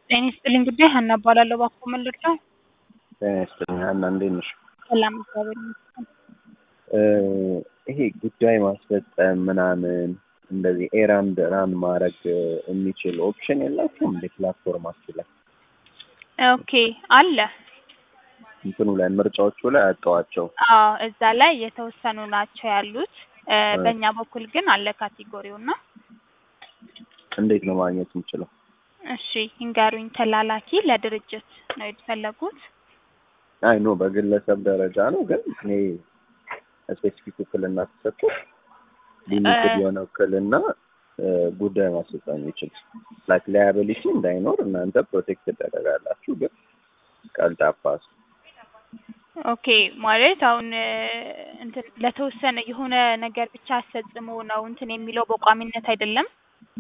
ጤና ይስጥልኝ ጉዳይ ሀና እባላለሁ። እባክዎ ምን ልርዳው? ጤና ይስጥልኝ ሀና እንዴት ነሽ? ሰላም እግዚአብሔር ይመስገን። እ ይሄ ጉዳይ ማስፈጸም ምናምን እንደዚህ ኤራንድ ራን ማድረግ የሚችል ኦፕሽን የላችሁም እንዴ ፕላትፎርማችሁ ላይ? ኦኬ አለ። እንትኑ ላይ ምርጫዎቹ ላይ አጣዋቸው። አዎ እዛ ላይ የተወሰኑ ናቸው ያሉት። እ በእኛ በኩል ግን አለ ካቴጎሪው እና እንዴት ነው ማግኘት የምችለው? እሺ ይንገሩኝ። ተላላኪ ለድርጅት ነው የተፈለጉት? አይ ኖ በግለሰብ ደረጃ ነው፣ ግን እኔ ስፔሲፊክ ውክልና ተሰጥቶ ሊሚትድ የሆነ ውክልና እ ጉዳይ ማስፈጸም ይችል ላይክ ላያቢሊቲ እንዳይኖር እናንተ ፕሮቴክት ትደረጋላችሁ፣ ግን ቀልጣፋ ሰው ኦኬ ማለት አሁን እ እንትን ለተወሰነ የሆነ ነገር ብቻ አስፈጽሞ ነው እንትን የሚለው በቋሚነት አይደለም።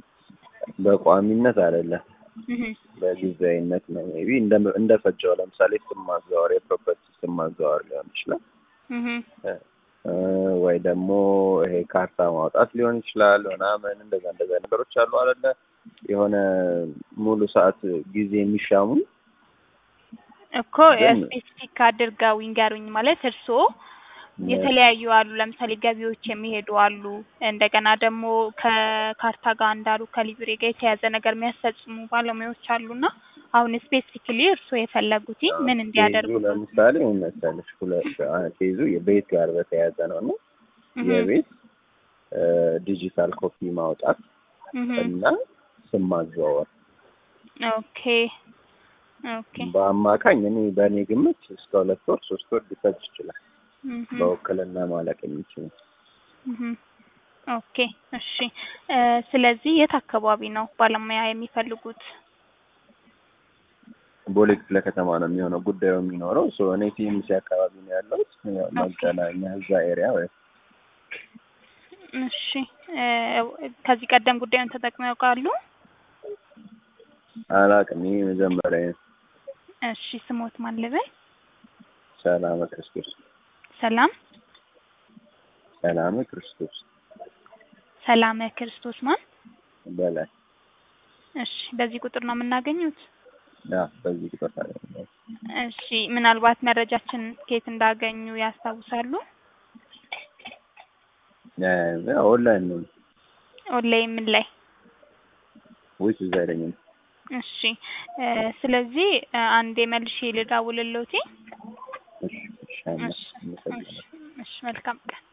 በቋሚነት አይደለም እህ በጊዜያዊነት ነው። ሜቢ እንደ እንደፈጀው ለምሳሌ ስም ማዘዋወር የፕሮፐርቲ ስም ማዘዋወር ሊሆን ይችላል እህ እ ወይ ደግሞ ይሄ ካርታ ማውጣት ሊሆን ይችላል ምናምን እንደዛ እንደዛ ነገሮች አሉ አይደለ? የሆነ ሙሉ ሰዓት ጊዜ የሚሻሙ እኮ ግን- ስፔሲፊክ አድርገው ይንገሩኝ። ማለት እርስዎ የተለያዩ አሉ። ለምሳሌ ገቢዎች የሚሄዱ አሉ። እንደገና ደግሞ ከካርታ ጋር እንዳሉ ከሊብሬ ጋር የተያዘ ነገር የሚያስፈጽሙ ባለሙያዎች አሉና አሁን ስፔሲፊክሊ እርስዎ የፈለጉት ምን እንዲያደርጉ ኬዙ ለምሳሌ ምን መሰለሽ ሁለት አ- ኬዙ የቤት ጋር በተያያዘ ነው እና እህ የቤት እ ዲጂታል ኮፒ ማውጣት እህ እና ስም ማዘዋወር ኦኬ ኦኬ በአማካኝ እኔ በእኔ ግምት እስከ ሁለት ወር ሶስት ወር ሊፈጅ ይችላል እህ በውክልና ማለቅ የሚችል እህ ኦኬ እሺ እ ስለዚህ የት አካባቢ ነው ባለሙያ የሚፈልጉት? ቦሌ ክፍለ ከተማ ነው የሚሆነው ጉዳዩ የሚኖረው ሶ እኔ ቲኤምሲ አካባቢ ነው ያለሁት ያው መገናኛ እዛ ኤሪያ ወይ እሺ እ ከዚህ ቀደም ጉዳዩን ተጠቅመው ያውቃሉ? አላውቅም ይሄ መጀመሪያ ነው። እሺ ስሞት ማን ልበል? ሰላመ ክርስቶስ ሰላም ሰላመ ክርስቶስ ሰላመ ክርስቶስ ማን? በላይ እሺ በዚህ ቁጥር ነው የምናገኙት? ያ በዚህ ቁጥር ታገኛለህ። እሺ ምናልባት መረጃችን ከየት እንዳገኙ ያስታውሳሉ? ያ ኦንላይን ነው ኦንላይን ምን ላይ? ወይስ እዛ አይለኝም። እሺ እ ስለዚህ እ አንዴ መልሼ ልደውልልዎት። እሺ እሺ አመሰግናለሁ። እሺ እሺ መልካም ቀን